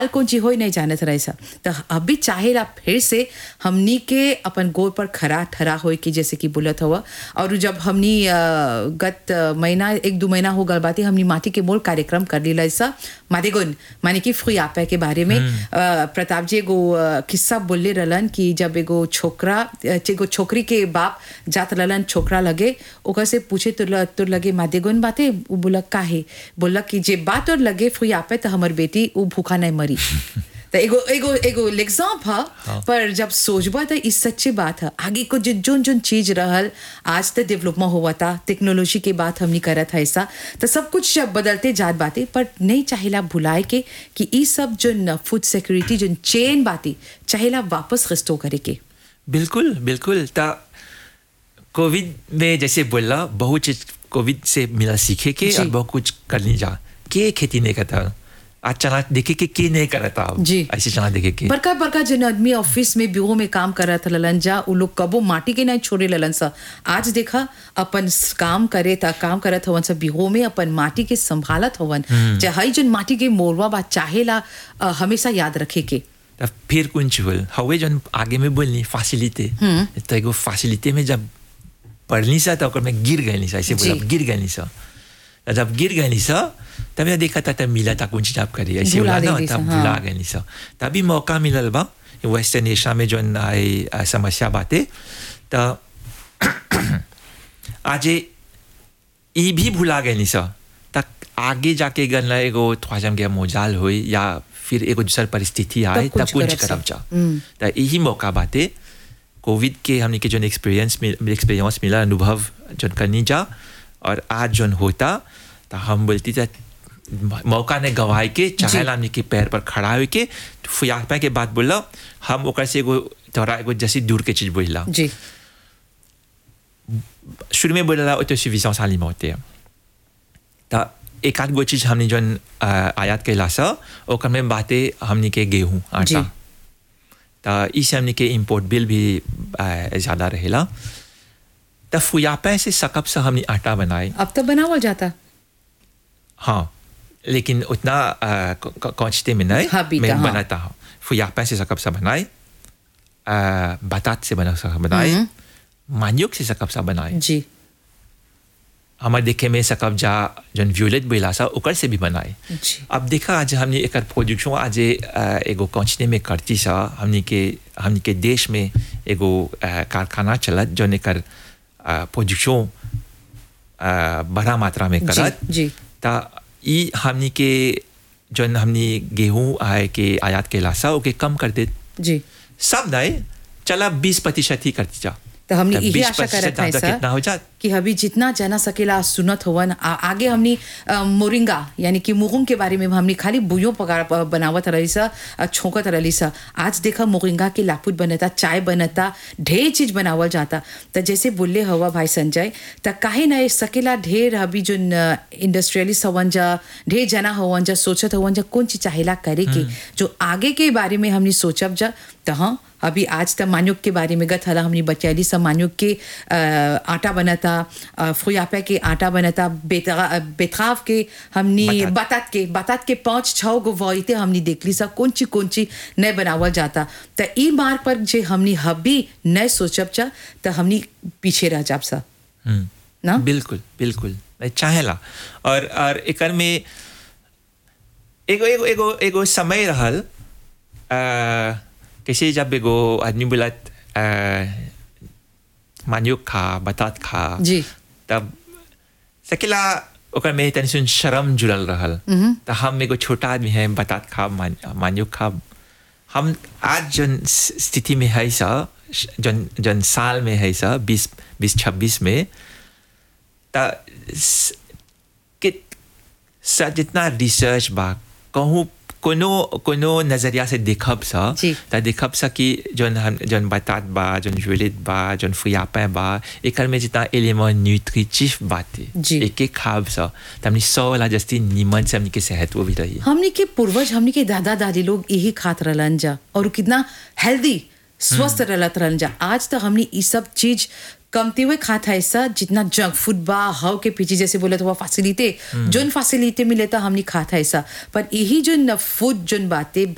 कौन चीज हो नहीं जानत रहे सा तो अभी चाहेला फिर से हमनी के अपन गोर पर खरा ठरा होए के जैसे कि बोलत हुआ और जब हमनी अ, गत महीना एक दो महीना हो गल बाती हमनी माटी के मोल कार्यक्रम कर लीला ऐसा मादेगुन माने कि फ्रियापे के बारे में अ, प्रताप जी एगो अ, किस्सा बोलले रहलन कि जब एगो छोकरा अ, एगो छोकरी के बाप जात रहलन छोकरा लगे ओकर से पूछे तो ल- तोर लगे मादेगुन बाते वो बोला काहे बोला कि जे बात और लगे फ्रियापे तो हमर बेटी वो भूखा नहीं मरी तो एगो एगो एगो एग्जाम्प है पर जब सोचबा तो इस सच्ची बात है आगे को जो जोन जोन चीज रहल आज तो डेवलपमेंट हुआ था टेक्नोलॉजी के बात हमने करत है ऐसा तो सब कुछ जब बदलते जात बातें पर नहीं चाहेला भुलाए के कि ई सब जो फूड सिक्योरिटी जो चेन बाती चाहेला वापस रिस्टोर करे के बिल्कुल बिल्कुल ता कोविड में जैसे बोला बहुत चीज कोविड से मिला सीखे के जी। और बहुत कुछ करनी जा के खेती नहीं करता आज चना देखे के के नहीं करता अब जी। ऐसे चना देखे के बड़का बड़का जन आदमी ऑफिस में ब्यूरो में काम करत ललन जा उ लोग कबो माटी के नहीं छोड़े ललन सा आज देखा अपन स- काम करे ता काम करत हवन सा ब्यूरो में अपन माटी के संभालत हवन चाहे जन माटी के मोरवा बा चाहेला अ, हमेशा याद रखे के तब फिर कुछ बोल हवे जन आगे में बोलनी फैसिलिटी तो एगो फैसिलिटी में जब पढ़नी सा तो ओकर में गिर गई सा ऐसे बोला जी। गिर गई सा तो जब गिर गई सा तब मैं देखा था तब मिला था कुछ जब करी ऐसे भुला बोला ना देली सा, तब हाँ। भुला गई सा तभी मौका मिलल बा वेस्टर्न एशिया में जो आई आ, समस्या बाते तो आज ई भी भुला गई सा तक आगे जाके गन एगो ख्वाजम के मोजाल होई या फिर एगो दूसर परिस्थिति आए तब तब कुछ कुछ करब करब सा। जा हम्म। तो यही मौका बाते कोविड के हमने के जो एक्सपीरियंस एक्सपीरियंस मिला अनुभव जो करनी जा और आज जो होता तो हम बोलती था मौका ने गवाए के चाहे हमने के पैर पर खड़ा हो के फुयापा के बात बोला हम ओकर से एगो तोरा एगो जैसी दूर के चीज बोला जी शुरू में बोला ऑटोसफिशियंस alimentaire त एक आध गो चीज हमने जौन अ, आयात कैला सा ओकर में बातें हमने के गेहूँ जी। आटा त इसे हमने के इम्पोर्ट बिल भी अ, ज्यादा रहेला त फुयापे से सकप से हमने आटा बनाए अब तो बनावल जाता हाँ लेकिन उतना क्वांटिटी में नहीं हाँ, बीता, मैं हाँ। बनाता हूँ फुयापे से सकप सा बनाए अ, बतात से बना सा बनाए मान्युक से सकप सा बनाए जी हमारे देखे में सकब जा जन व्यूलेट बोला सा ओकर से भी बनाए जी अब देखा आज हमने एक प्रोडक्शन आज अ, एगो कंपनी में करती सा हमने के हमने के देश में एगो अ, कारखाना चलत जौन एकर प्रोडक्शन बड़ा मात्रा में करत जी ता ई हमने के जौन हमने गेहूं आए के आयात के लासा ओके कम कर दे जी सब नहीं चला बीस प्रतिशत ही करती जा तो हमने तब यही 20% आशा करत है दाम तो सर कितना हो जात कि अभी जितना जना सकेला सुनत होवन आ, आगे हमनी अ, मोरिंगा यानी कि मुगुम के बारे में हमनी खाली बुयो पका प- बनावत रही सा अ, छोंकत रही सा आज देखा मोरिंगा के लापुट बनता चाय बनता ढेर चीज बनावल जाता तो जैसे बोले हवा भाई संजय त काहे ना सकेला ढेर अभी जो इंडस्ट्रियलिस्ट हवन जा ढेर जना हवन जा सोचत हवन जा कौन चीज चाहेला करे के जो आगे के बारे में हमनी सोचब जा तो हाँ अभी आज तक मान्युक के बारे में गत हला हमने बचैली सब मान्युक के अ, आटा बनता अ, फुयापे के आटा बनता बेतरा बेतराव के हमनी बतात। बतात के बतात के पाँच छः गो वॉइते हमनी देखली सा कौन ची कौन ची नहीं बनावल जाता तो ई मार्ग पर जे हमनी हबी नहीं सोचब चा तो हमनी पीछे रह जाब सा हम्म ना बिल्कुल बिल्कुल मैं चाहेला और और एकर में एगो एगो एगो एगो समय रहल अ, कैसे जब एगो आदमी बोलत अ, मान्युक खा बतात खा जी। तब सकेला ओकर में तनी सुन शर्म जुड़ल रहल तो हम एगो छोटा आदमी है बतात खा मान, मान्युक खा हम आज जन स- स्थिति में है सा जन जन साल में है सा बीस बीस छब्बीस में ता स- कि सा जितना रिसर्च बा कहूँ कोनो कोनो नजरिया से देखब सा जी। ता देखब सा कि जन हम जन बतात बा जन जुलित बा जन फुयापे बा एकर में जितना एलिमेंट न्यूट्रिटिव बाते जी। एक एक खाब सा त हमनी सौ वाला जस्ती नीमन से हमनी के सेहत वो भी रही हमनी के पूर्वज हमनी के दादा दादी लोग यही खात रहलन जा और कितना हेल्दी स्वस्थ रहत रहलन जा आज तो हमनी ई सब चीज कमते हुए खात है ऐसा जितना जंक फूड बा हाउ के पीछे जैसे बोले तो वो फैसिलिटी जोन फैसिलिटी मिले तो हमनी खात है ऐसा पर यही जो फूड जोन बातें